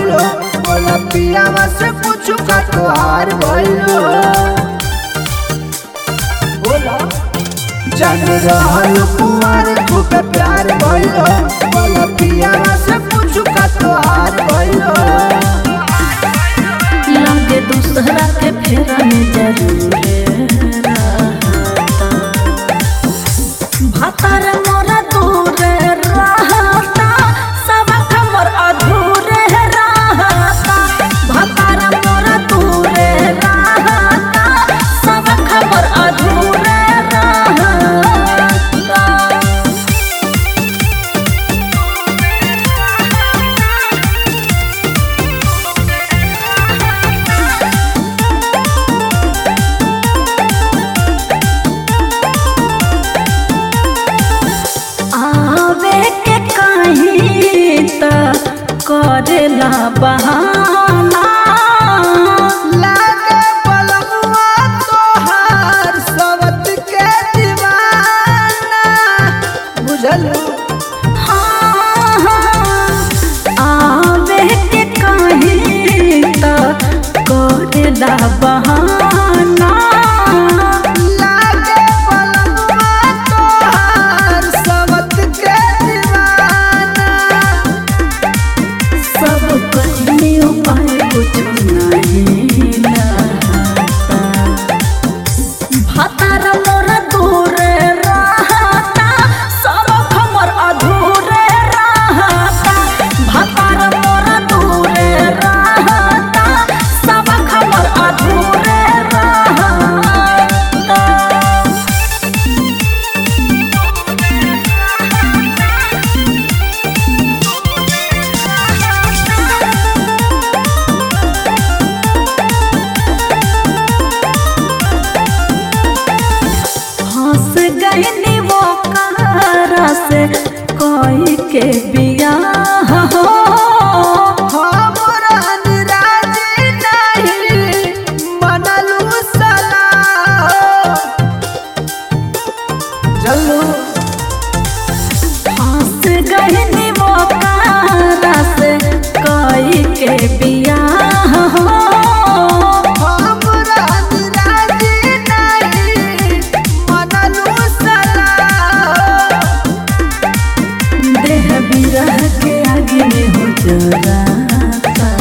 भइलो बोला पियावा से पूछू का तोहार भइलो बोला जान रहल कुमार तू पे प्यार भइलो बोला पियावा से पूछू का तोहार भइलो लगे दूसरा के फेरा में जरूर भातार मोरा दूर रहता सब खबर अधूरे रहता भातार मोरा दूर रहता सब खबर अधूरे रहता आवे के कहीं त करेला बहाना लागे पलमुआ तोहार सवत के दीवाना बुझलू हाँ, हाँ, आवे के कहीं त करेला बहाना लागे पलमुआ तोहार सवत के दीवाना सब कहने उपाय कुछ नहीं लगता भातार मोरा दूर रहता सब खबर अधूरे रहता भातार मोरा दूर रहता सब खबर अधूरे रहता हंस गईनी वो कारा से कोई के बियाह हो हमरा निराजी नहीं मनलू सलाह चलू हंस गईनी वो कारा से कोई के बियाह हो हमरा निराजी नहीं मनलू सलाह देह बिरह के आगे में हो जराता